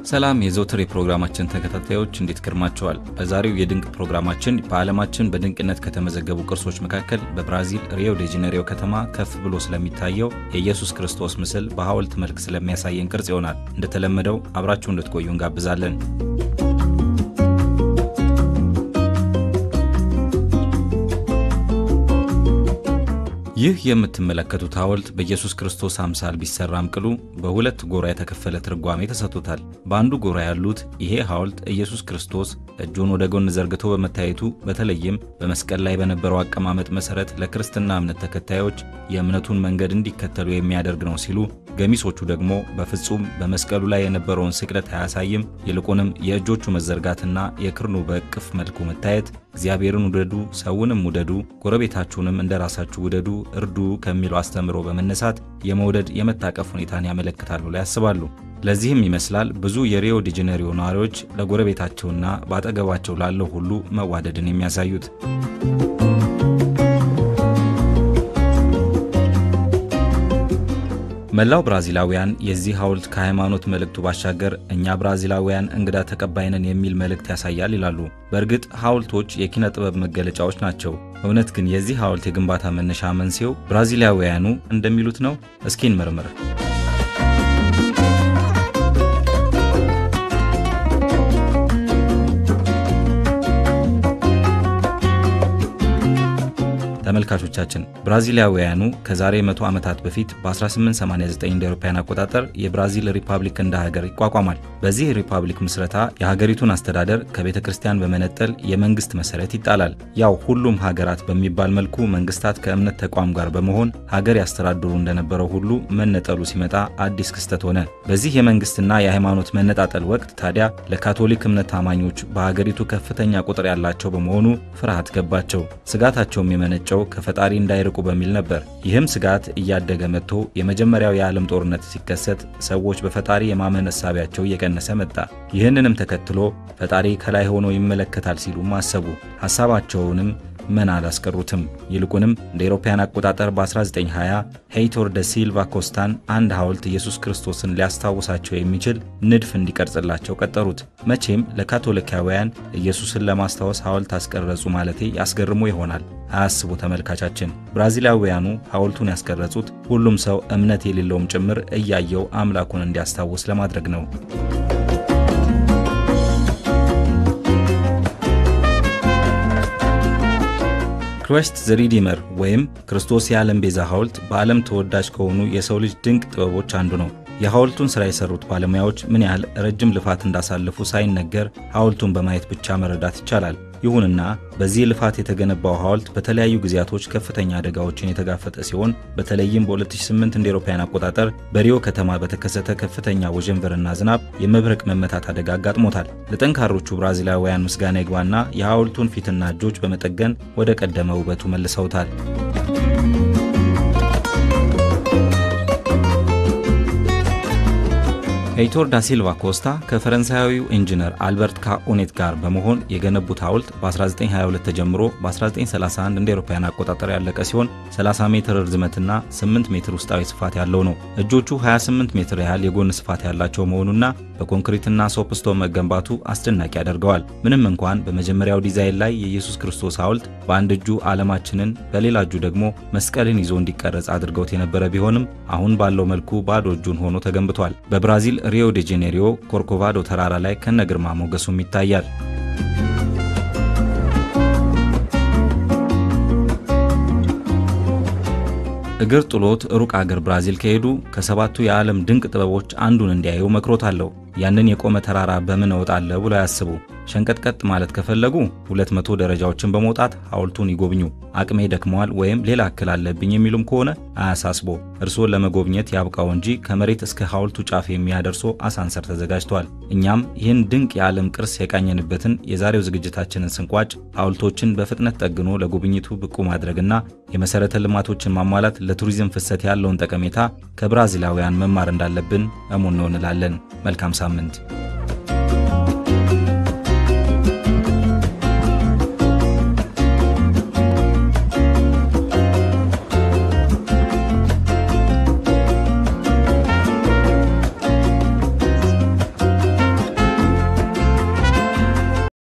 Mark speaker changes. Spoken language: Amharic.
Speaker 1: ሰላም የዘውትር የፕሮግራማችን ተከታታዮች እንዴት ከርማችኋል? በዛሬው የድንቅ ፕሮግራማችን በዓለማችን በድንቅነት ከተመዘገቡ ቅርሶች መካከል በብራዚል ሪዮ ዴ ጄኔሪዮ ከተማ ከፍ ብሎ ስለሚታየው የኢየሱስ ክርስቶስ ምስል በሐውልት መልክ ስለሚያሳየን ቅርጽ ይሆናል። እንደተለመደው አብራችሁ እንድትቆዩ እንጋብዛለን። ይህ የምትመለከቱት ሐውልት በኢየሱስ ክርስቶስ አምሳል ቢሰራም ቅሉ በሁለት ጎራ የተከፈለ ትርጓሜ ተሰጥቶታል። በአንዱ ጎራ ያሉት ይሄ ሐውልት ኢየሱስ ክርስቶስ እጁን ወደ ጎን ዘርግቶ በመታየቱ በተለይም በመስቀል ላይ በነበረው አቀማመጥ መሰረት ለክርስትና እምነት ተከታዮች የእምነቱን መንገድ እንዲከተሉ የሚያደርግ ነው ሲሉ፣ ገሚሶቹ ደግሞ በፍጹም በመስቀሉ ላይ የነበረውን ስቅለት አያሳይም፣ ይልቁንም የእጆቹ መዘርጋትና የክርኑ በእቅፍ መልኩ መታየት እግዚአብሔርን ውደዱ፣ ሰውንም ውደዱ፣ ጎረቤታችሁንም እንደ ራሳችሁ ውደዱ፣ እርዱ ከሚለው አስተምሮ በመነሳት የመውደድ የመታቀፍ ሁኔታን ያመለክታል ብለው ያስባሉ። ለዚህም ይመስላል ብዙ የሪዮ ዲ ጄኔሪዮ ነዋሪዎች ለጎረቤታቸውና በአጠገባቸው ላለው ሁሉ መዋደድን የሚያሳዩት። መላው ብራዚላውያን የዚህ ሐውልት ከሃይማኖት መልእክቱ ባሻገር እኛ ብራዚላውያን እንግዳ ተቀባይነን የሚል መልእክት ያሳያል ይላሉ። በእርግጥ ሐውልቶች የኪነ ጥበብ መገለጫዎች ናቸው። እውነት ግን የዚህ ሐውልት የግንባታ መነሻ መንስኤው ብራዚላውያኑ እንደሚሉት ነው? እስኪ እንመርምር። ተመልካቾቻችን ብራዚላውያኑ ከዛሬ መቶ ዓመታት በፊት በ1889 እንደ አውሮፓውያን አቆጣጠር የብራዚል ሪፐብሊክ እንደ ሀገር ይቋቋማል። በዚህ ሪፐብሊክ ምስረታ የሀገሪቱን አስተዳደር ከቤተ ክርስቲያን በመነጠል የመንግስት መሰረት ይጣላል። ያው ሁሉም ሀገራት በሚባል መልኩ መንግስታት ከእምነት ተቋም ጋር በመሆን ሀገር ያስተዳድሩ እንደነበረው ሁሉ መነጠሉ ሲመጣ አዲስ ክስተት ሆነ። በዚህ የመንግስትና የሃይማኖት መነጣጠል ወቅት ታዲያ ለካቶሊክ እምነት ታማኞች በሀገሪቱ ከፍተኛ ቁጥር ያላቸው በመሆኑ ፍርሃት ገባቸው። ስጋታቸውም የመነጨው ከፈጣሪ እንዳይርቁ በሚል ነበር። ይህም ስጋት እያደገ መጥቶ የመጀመሪያው የዓለም ጦርነት ሲከሰት ሰዎች በፈጣሪ የማመን እሳቢያቸው እየቀነሰ መጣ። ይህንንም ተከትሎ ፈጣሪ ከላይ ሆኖ ይመለከታል ሲሉም አሰቡ። ሐሳባቸውንም መና አላስቀሩትም። ይልቁንም እንደ አውሮፓውያን አቆጣጠር በ1920 ሄይቶር ደ ሲልቫ ኮስታን አንድ ሐውልት ኢየሱስ ክርስቶስን ሊያስታውሳቸው የሚችል ንድፍ እንዲቀርጽላቸው ቀጠሩት። መቼም ለካቶሊካውያን ኢየሱስን ለማስታወስ ሐውልት አስቀረጹ ማለቴ ያስገርሞ ይሆናል። አያስቡ ተመልካቻችን። ብራዚላውያኑ ሐውልቱን ያስቀረጹት ሁሉም ሰው እምነት የሌለውም ጭምር እያየው አምላኩን እንዲያስታውስ ለማድረግ ነው። ክራይስት ዘ ሪዲመር ወይም ክርስቶስ የዓለም ቤዛ ሐውልት በዓለም ተወዳጅ ከሆኑ የሰው ልጅ ድንቅ ጥበቦች አንዱ ነው። የሐውልቱን ሥራ የሠሩት ባለሙያዎች ምን ያህል ረጅም ልፋት እንዳሳለፉ ሳይነገር ሐውልቱን በማየት ብቻ መረዳት ይቻላል። ይሁንና በዚህ ልፋት የተገነባው ሐውልት በተለያዩ ጊዜያቶች ከፍተኛ አደጋዎችን የተጋፈጠ ሲሆን በተለይም በ2008 እንደ አውሮፓውያን አቆጣጠር በሪዮ ከተማ በተከሰተ ከፍተኛ ወጀንበርና ዝናብ የመብረቅ መመታት አደጋ አጋጥሞታል። ለጠንካሮቹ ብራዚላውያን ምስጋና ይግባና የሐውልቱን ፊትና እጆች በመጠገን ወደ ቀደመ ውበቱ መልሰውታል። ሄይቶር ዳ ሲልቫ ኮስታ ከፈረንሳያዊው ኢንጂነር አልበርት ካኦኔት ጋር በመሆን የገነቡት ሐውልት በ1922 ተጀምሮ በ1931 እንደ አውሮፓውያን አቆጣጠር ያለቀ ሲሆን 30 ሜትር ርዝመትና 8 ሜትር ውስጣዊ ስፋት ያለው ነው። እጆቹ 28 ሜትር ያህል የጎን ስፋት ያላቸው መሆኑና በኮንክሪትና ሶፕስቶን መገንባቱ አስደናቂ ያደርገዋል። ምንም እንኳን በመጀመሪያው ዲዛይን ላይ የኢየሱስ ክርስቶስ ሐውልት በአንድ እጁ ዓለማችንን በሌላ እጁ ደግሞ መስቀልን ይዞ እንዲቀረጽ አድርገውት የነበረ ቢሆንም አሁን ባለው መልኩ ባዶ እጁን ሆኖ ተገንብቷል። በብራዚል ሪዮ ዴ ጄኔሪዮ ኮርኮቫዶ ተራራ ላይ ከነ ግርማ ሞገሱም ይታያል። እግር ጥሎት ሩቅ አገር ብራዚል ከሄዱ ከሰባቱ የዓለም ድንቅ ጥበቦች አንዱን እንዲያዩ መክሮታለሁ። ያንን የቆመ ተራራ በምን እወጣለሁ ብሎ ያስቡ። ሸንቀጥቀጥ ማለት ከፈለጉ 200 ደረጃዎችን በመውጣት ሐውልቱን ይጎብኙ። አቅሜ ደክመዋል ወይም ሌላ እክል አለብኝ የሚሉም ከሆነ አያሳስቦ፣ እርስዎን ለመጎብኘት ያብቃው እንጂ ከመሬት እስከ ሐውልቱ ጫፍ የሚያደርሶ አሳንሰር ተዘጋጅቷል። እኛም ይህን ድንቅ የዓለም ቅርስ የቃኘንበትን የዛሬው ዝግጅታችንን ስንቋጭ ሐውልቶችን በፍጥነት ጠግኖ ለጉብኝቱ ብቁ ማድረግና የመሠረተ ልማቶችን ማሟላት ለቱሪዝም ፍሰት ያለውን ጠቀሜታ ከብራዚላውያን መማር እንዳለብን እሙን ነው እንላለን። መልካም ሳምንት